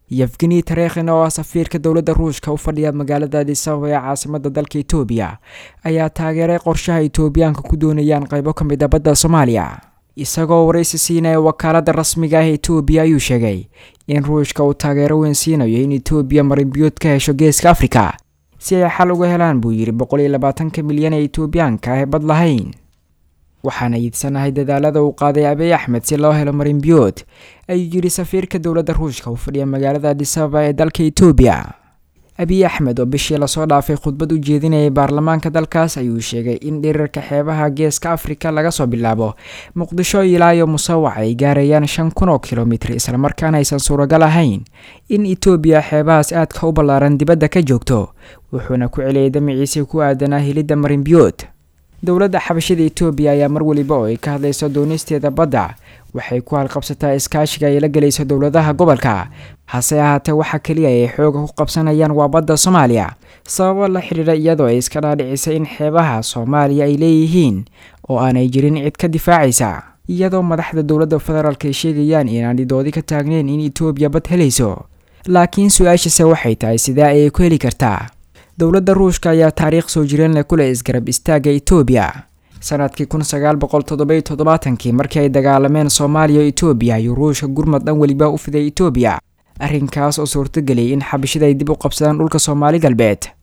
yefgeni tarekhin oo ah safiirka dowladda ruushka u fadhiya magaalada adisababa ee caasimada dalka etoobiya ayaa taageeray qorshaha etoobiyaanka ku doonayaan qaybo ka mid a badda soomaaliya isagoo waraysi siinaya wakaalada rasmiga ah etoobiya ayuu sheegay in ruushka uu taageero weyn siinayo in etoobiya marinbiyood ka hesho geeska afrika si ay xal uga helaan buu yidhi boqol iyo labaatanka milyan ee etoobiyaanka ah ee bad lahayn waxaana iidsanahay dadaalada uu qaaday abiy axmed si loo helo marinbiyood ayuu yidhi safiirka dowladda ruushka u fadhiya magaalada adisababa ee dalka etoobiya abiy axmed oo bishii lasoo dhaafay khudbad u jeedinayay baarlamaanka dalkaas ayuu sheegay in dhirirka xeebaha geeska afrika laga soo bilaabo muqdisho ilaayo musawac ay gaarayaan shan kun oo kilomitir islamarkaana aysan suuragal ahayn in etoobiya xeebahaas aadka u ballaaran dibadda ka joogto wuxuuna ku celiyay damiciisii ku aadanaa helidda marinbiyood dowladda xabashada etoobiya ayaa mar weliba oo ay ka hadlayso doonisteeda badda waxay ku halqabsataa iskaashiga ay la gelayso dowladaha gobolka hase ahaatee waxa keliya ay xooga ku qabsanayaan waa badda soomaaliya sababo la xidhiidha iyadoo ay iska dhaadhicisay in xeebaha soomaaliya ay leeyihiin oo aanay jirin cid ka difaacaysa iyadoo madaxda dowladda federaalk ay sheegayaan inaanay doodi ka taagneyn in etoobiya bad helayso laakiin su-aashase waxay tahay sidee ayay ku heli kartaa dowladda ruushka ayaa taariikh soo jireen leh kuleh isgarab istaagga etoobiya sanadkii kun sagaal boqol toddoba iyo toddobaatankii markii ay dagaalameen soomaaliya o etoobiya ayuu ruushka gurmad dhan weliba u fiday etoobiya arrinkaas oo suurtageliyay in xabashida ay dib u qabsadaan dhulka soomaali galbeed